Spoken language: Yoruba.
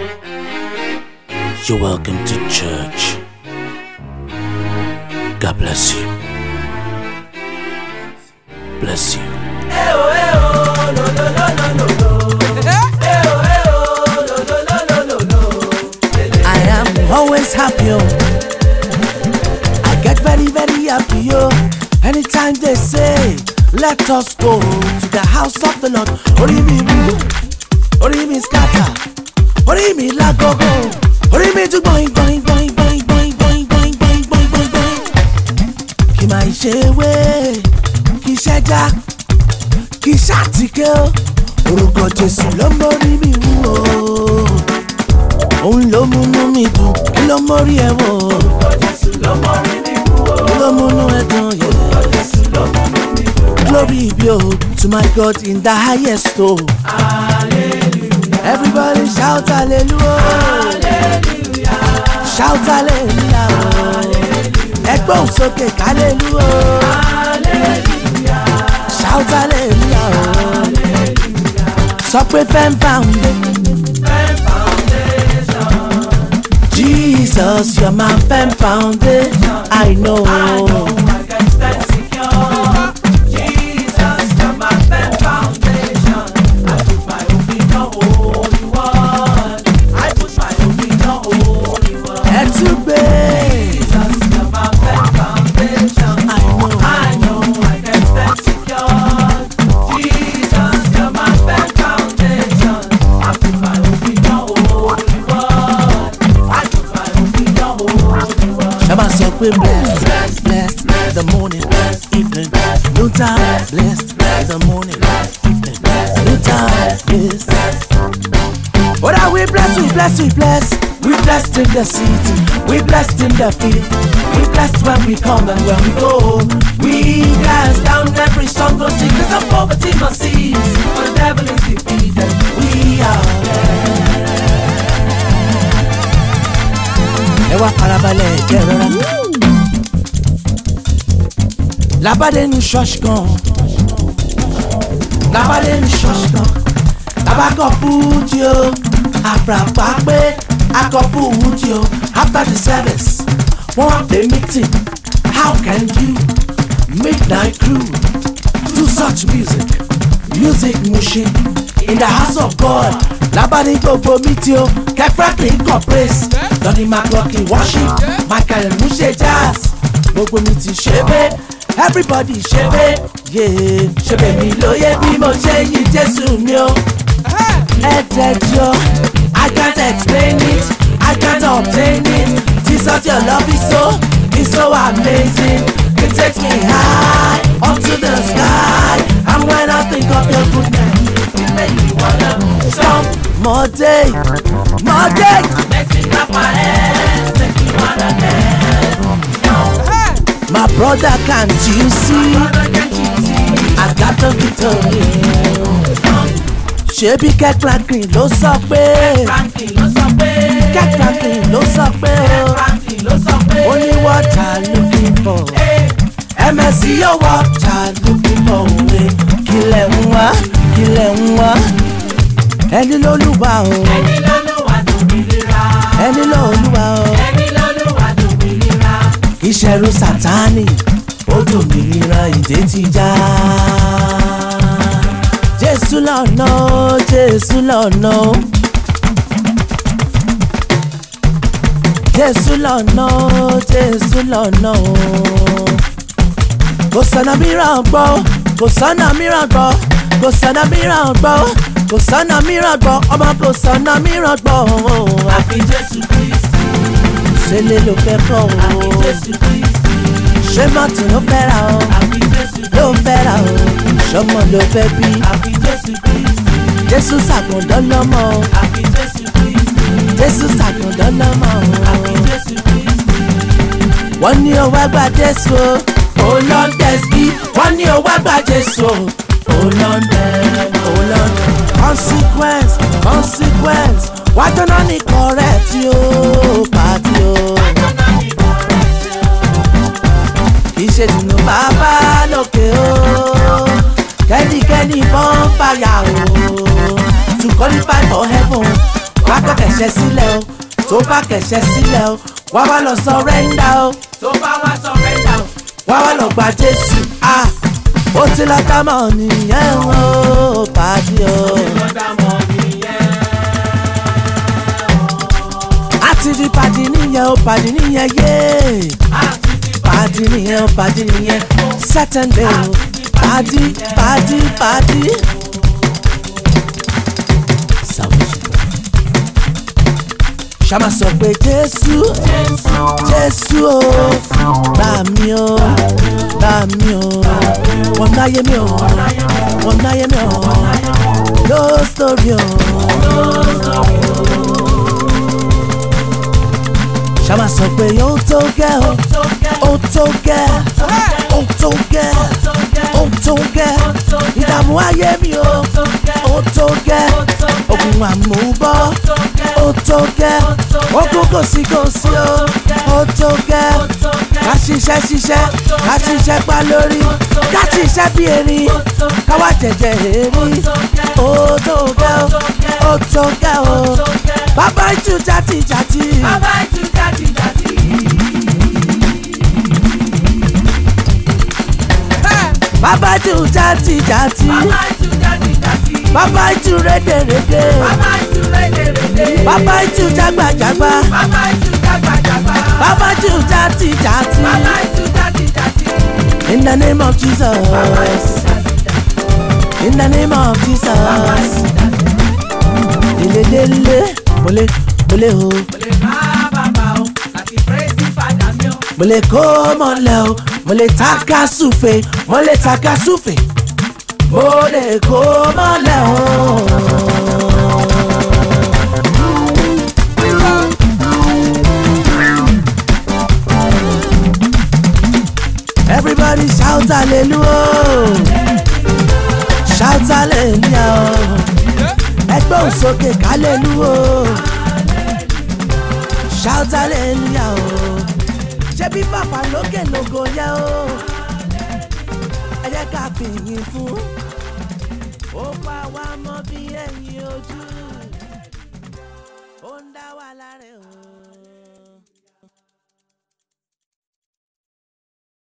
You're welcome to church. God bless you. Bless you. I am always happy. Oh. I get very, very happy. Oh. Anytime they say, let us go to the house of the Lord. Orí mi wú, orí mi scatter, orí mi lágogo, orí mi tún gbọ̀n gbọ̀n gbọ̀n gbọ̀n gbọ̀n gbọ̀n gbọ̀n gbọ̀n gbọ̀n gbọ̀n gbọ̀n. Kì máa ṣe wé, kì í ṣẹ́já, kì í ṣàtìkẹ́ o. Orúkọ Jésù ló mórí mi wú o òun ló múnú mi dùn kí ló mórí ẹ wò. kí ló múnú ẹ dùn yẹ. glory be o to my God in the highest o. everybody shout hallelujah. shout hallelujah o. ẹgbẹ́ òun sókè hallelujah. shout hallelujah o. sọ pé fẹ́ẹ́ bá ń dé. Jesus, you're my firm foundation. I know. Ẹ tún gbé. I know. Ẹ máa sọ pé blessed, blessed, the morning, evening, no time, blessed, the morning, evening, no time, yes. What are we blessed, we blessed, we blessed. We blessed in the city, we blessed in the field, we blessed when we come and when we go. We cast down every stronghold, sickness and poverty must cease. For the devil is defeated, we are ẹ wá farabalẹ̀ jẹ́ rọra. labade ní ṣọ́ọ̀ṣì kan labade ní ṣọ́ọ̀ṣì kan tabakọ̀ fújì o àfràpá pé akọ̀ fújì o after the service wọ́n wá pè meeting how can you midnight crew do such music music mushin in the house of God labade gbogbo meeting o kẹfẹ́kì kọ̀ praise lọ́ni maclockin worship michael muse jazz gbogbo mi ti ṣe bẹ́ẹ̀ everybody ṣe bẹ́ẹ̀ yéé ṣe bẹ́ẹ̀ mi lóye bí mo ṣe yin jésù mi o. ẹ tẹjọ i can't explain it i can't obtain it jesus your love is so is so amazing it takes me high up to the sky and when i think of your goodness it make me wanna stomp. more day more day. My brother, can't you see? I got the victory. Ṣebí Kẹ́ Franklin ló sọ pé Kẹ́ Franklin ló sọ pé ó ní what I looking for. MSC yóò what I looking for òwe. Kílẹ̀ ń wá kílẹ̀ ń wá. Ẹni lólúwa o. Ẹni lólúwa o. Ìṣẹ̀rù Sátánì ó dòmìnira ìdè ti já. Jésù lọ́nà ó, Jésù lọ́nà ó. Jésù lọ́nà ó, Jésù lọ́nà ó. Kò sọ̀nà mìíràn gbọ́, kò sọ̀nà mìíràn gbọ́, kò sọ̀nà mìíràn gbọ́, kò sọ̀nà mìíràn gbọ́, ọmọ kò sọ̀nà mìíràn gbọ́. Àfi Jésù Kristi, Ṣé lè ló fẹ́ kọ́ àfi o? Jésù Kristi, Ṣé mọ́tò ló fẹ́ ra o? àfi Jésù Ló fẹ́ ra o? Ṣọmọ ló fẹ́ bí? àfi Jésù Kristi, Jésù ṣàgùndán lọ́mọ o. àfi Jésù Kristi, Jésù ṣàgùndán lọ́mọ àfi o. Jésù Kristi. Wọ́n ní o wá gba Jésù o. O Londres bí. Wọ́n ní o wá gba Jésù o. O Londres, o Londres. Consequence, consequence. Wájú náà ní correct o, pàtí o. Kì í ṣe dùnú bàbá lókè o. Kẹ́nikẹ́ni bọ́n fàyà o. To qualify for heaven, wákàtí kẹ̀ṣẹ̀ sílẹ̀ o tó bá kẹ̀ṣẹ̀ sílẹ̀ o wá wá lọ sọrẹ́ndà o tó bá wá sọ̀rẹ́ndà o. wá wá lọ gba jésù ah ó ti lọ dá mọ̀ nìyẹn o pàdé o. lọ́dà mọ́ nìyẹn. àti di pàdé nìyẹn o pàdé nìyẹn yé àti ti pàdé nìyẹn o pàdé nìyẹn sátẹ̀ndé o pàdé pàdé pàdé. salvation ṣàmà sọ pé jésù jésù o gbà mí o gbà mí o wọn náyé mi o wọn náyé mi o ló sórí o. ṣàmà sọ pé ó tó gẹ́ o ó tó gẹ́ ó tó gẹ́ ó tó gẹ́ ìdààmú ayé mi o ó tó gẹ́ ogun àmúbọ́ ó tó gẹ́ ogun kò sí kò sí o ó tó gẹ́ ká ṣiṣẹ́ ṣiṣẹ́ ká ṣiṣẹ́ pa lórí ká ṣiṣẹ́ bí erin ká wá jẹ̀jẹ̀ èrí ó tó gẹ́ o ó tó gẹ́ o bàbá ìtú játijàti. bàbá ìtú jáde jáde. bàbá ìtú játijàti. bàbá ìtú jáde jáde. bàbá ìtú rédèrèdè. bàbá ìtú rédèrèdè. bàbá ìtú jágbàjágbá. bàbá ìtú jágbàjàgbà. bàbá ìtú játijàti. bàbá ìtú jáde jáde. in the name of jesus bàbá ìtú jáde jáde. in the name of bàbá jesus. ìtú jáde jáde. lelelele mole mole o mo lè bá bàbá o láti praise fàdà mi o. mo lè kó mọ́lẹ̀ o mo lè taka súfe mo lè taka súfe mo lè kó mọ́lẹ̀ o. everybody shout hallelujah shout hallelujah ẹgbẹ́ òsókè hallelujah shout hallelujah o ṣé bí bàbá lókè lógo yẹ o ẹ jẹ́ ká fìyìn fún ó pa wá mọ́ bí ẹ̀yìn ojú.